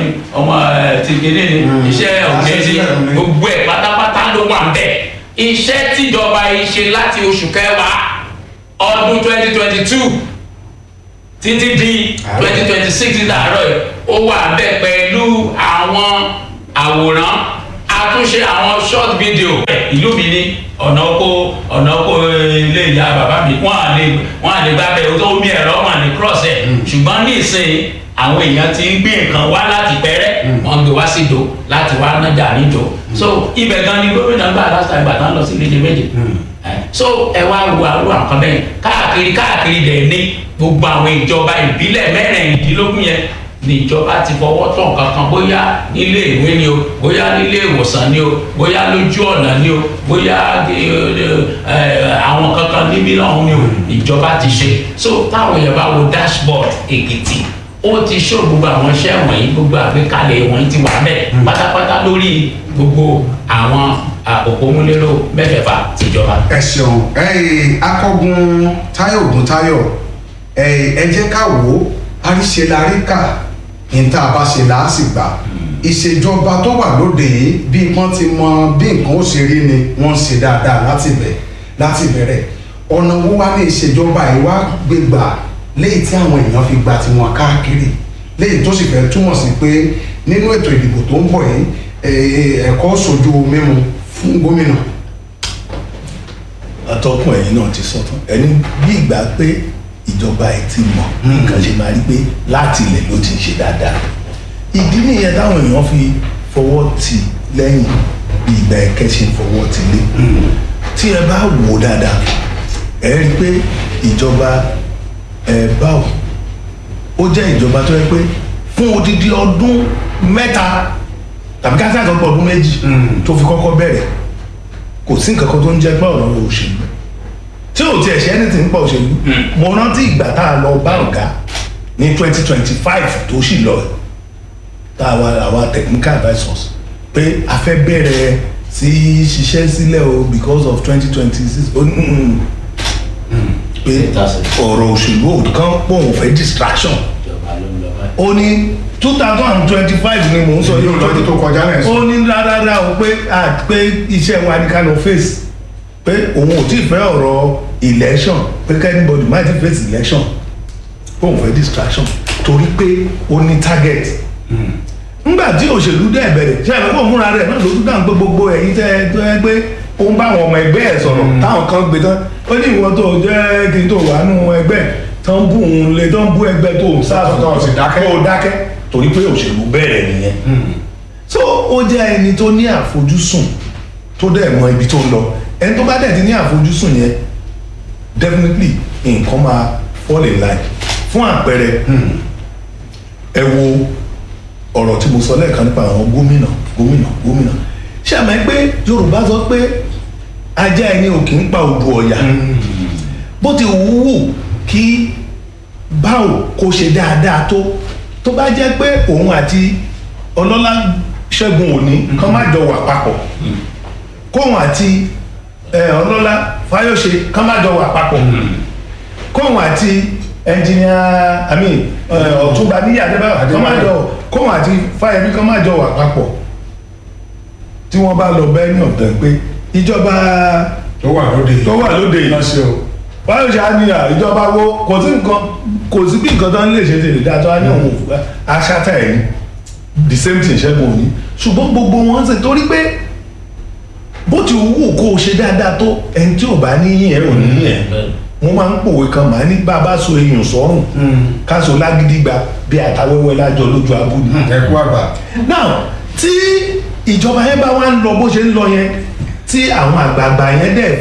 ọmọ ẹ, ti gèdè ni iṣẹ́ òkè ni sílẹ̀ ni. gbogbo ẹ̀ pátápátá ló wà ń bẹ̀ iṣẹ́ tíjọba yìí ṣe láti oṣù kẹwàá ọdún twenty twenty two títí di twenty twenty six láàárọ̀ yìí ó wà bẹ́ẹ̀ pẹ̀lú àwọn àwòrán àtúnṣe àwọn short video. ìlú mi ní ọ̀nà oko ọ̀nà oko ilé ìyá bàbá mi wọ́n á lè wọ́n á lè gbá bẹ́ẹ̀ tó omi ẹ̀rọ wọn à lè cross ẹ̀ ṣùgbọ́n ní ìsìn àwọn èèyàn ti ń gbé nǹkan wá láti pẹ́rẹ́ wọ́n gbé wá sí ìdó láti wá nájà níjọ so ibẹ̀ gan ni gómìnà gbà last time gbà tán lọ sí ìlédè méje so ẹ wá wo àwọn àkàn bẹ́ẹ̀ káàkiri káàkiri dẹ̀ ní gbogbo àwọn ìjọba ìbílẹ̀ mẹ́rìndínlógún yẹn ní ìjọba ti fọwọ́ tán kankan bóyá nílé ìwé ni o bóyá nílé ìwòsàn ni o bóyá lójú ọ̀nà ni o bóyá ẹ, àwọn kankan níbí lọ́hùn ni o ìjọba ti ṣe so táwọn èèyàn bá wo dashboard èkìtì ó ti ṣó gbogbo àwọn iṣẹ́ wọ̀nyí gbogbo àgbékalẹ̀ wọ̀nyí ti wà bẹ́ẹ̀ pátápátá lórí gbogbo àwọn à, òpómúlérò mẹ́fẹ̀ẹ̀fà tìjọba. ẹ ṣeun ẹyìn akọgun táyọ ògùn táyọ ẹyìn ẹ jẹ́ ká wò ó àríṣe la rí kà ní tá a bá ṣe là á sì gbà ìṣèjọba tó wà lóde yìí bí wọ́n ti mọ bí nǹkan ó ṣe rí ni wọ́n ṣe dáadáa láti bẹ̀ láti bẹ̀rẹ̀ ọ̀nà wo wá ní ìṣèjọba yìí wá gbégbà léyìí tí àwọn èèyàn fi gba tiwọn káàkiri léyìí tó sì fẹ́ túmọ̀ sí pé nínú ètò ìdìbò tó ń bọ̀ yìí eh, ẹ̀kọ́ sojú mímu fún gómìnà atọ́kùn ẹ̀yìn náà ti sọ tán ẹni bí ìgbà pé ìjọba ẹ̀ ti mọ̀ nǹkan ṣe máa rí pé láti ilẹ̀ ló ti ń ṣe dáadáa ìdí nìyẹn táwọn èèyàn fi fọwọ́ tì lẹ́yìn bí ìgbà ẹ̀kẹ́ ṣe ń fọwọ́ tì lé tí ẹ bá wò ó dáadáa ẹ rí i pé ìjọba ẹ báwò ó jẹ́ ìjọba tó yẹ pé fún odidi ọdún mẹ́ta tàbí ká sáà tó pọ̀ ọdún méjì tó fi kọ́kọ́ bẹ̀rẹ̀ kò sí nǹkan kan tó ń jẹ́ pé ọ̀rọ̀ òṣèlú tí ò tiẹ̀ ṣe anything nípa òṣèlú mo rántí ìgbà tá a lọ bá ọ̀gá ní twenty twenty five tó sì lọ tá a wá àwa technical advisors pé a fẹ́ bẹ̀rẹ̀ sí ṣiṣẹ́ sílẹ̀ o because of twenty twenty six pé ọ̀rọ̀ òṣèlú ò kàn pọ̀ òun fẹ́ distraction ìjọba ló ń lọ báyìí. ó ní two thousand and twenty five ni mò ń sọ yóò lọ́dún tó kọjá náà ó ní rárá o pé à pé iṣẹ́ wa ní kánò face pé òun ò tí ì fẹ́ ọ̀rọ̀ election pé kẹ́nìbọ̀dì má ti face election pé òun fẹ́ distraction torí pé ó ní target ńgbà tí òṣèlú dẹ̀ bẹ̀rẹ̀ ṣe àgbẹ̀ pọ̀ múra rẹ̀ náà ló tún dáhùn pé gbogbo ẹ̀yin tẹ́ ẹ tó ẹ pé ó ń bá àwọn ọmọ ẹgbẹ́ ẹ̀ sọ̀rọ̀ táwọn kan gbé tán ó ní ìwọ tó jẹ́ kí n tó wà nù ẹgbẹ́ tó ń bú òun lé tó ń bú ẹgbẹ́ tó ń sáà Tó sì dákẹ́. tó dákẹ́ torí pé òṣèlú bẹ̀rẹ̀ nìyẹn so ó jẹ́ ẹni tó ní àfojúsùn tó dẹ̀ mọ ibi tó ń lọ ẹni tó bá dẹ̀ ti ní àfojúsùn yẹn definitely nǹkan máa fall in line fún àpẹẹrẹ ẹ wo ọ̀rọ̀ tí mo sọ lẹ́ẹ̀kan nípa àwọn gómìnà gómìnà gómìnà ṣé àmọ́ pé yorùbá sọ pé ajá ẹni ò kì í pa odò ọ̀yà bó ti wúwù kí báwo kó ṣe dáadáa tó tó bá jẹ́ pé òun àti ọlọ́lá ṣẹ́gun òní kán má jọ wà papọ̀ kóun àti ẹ, ọlọ́lá fáyọ̀ṣe kán má jọ wà papọ̀ kóun àti ẹnjìníà àmì ẹ, ọ̀túnba níyà adébáyọ̀ kán má jọ kóun àti fáyẹmí kán má jọ wà papọ̀ tí wọ́n bá lọ bẹ́ẹ̀ ní ọ̀tẹ̀ pé ìjọba tó wà lóde tó wà lóde yìí lọ sí o báyọ̀ ṣe á ní à ìjọba wo kò sí nǹkan kò sí bí nǹkan tó ń lè ṣe tèlè dáa tó á ní òun òfurufú aṣáta ẹ̀ ní the same thing ṣẹ́gun òní ṣùgbọ́n gbogbo wọn ṣe torí pé bó ti wù kó o ṣe dáadáa tó ẹni tí ò bá níyìn ẹ̀ ò níyìn ẹ̀ wọ́n máa ń pòwe kan màá ní bá a bá so èèyàn sọ́rùn ká so lágídígba bí àtàwẹ́wẹ́ lájọ lójú abúlé ẹ kú àgbà now tí ìjọba yẹn bá wá ń lọ bó ṣe ń lọ yẹn tí àwọn àgbààgbà yẹn dẹ̀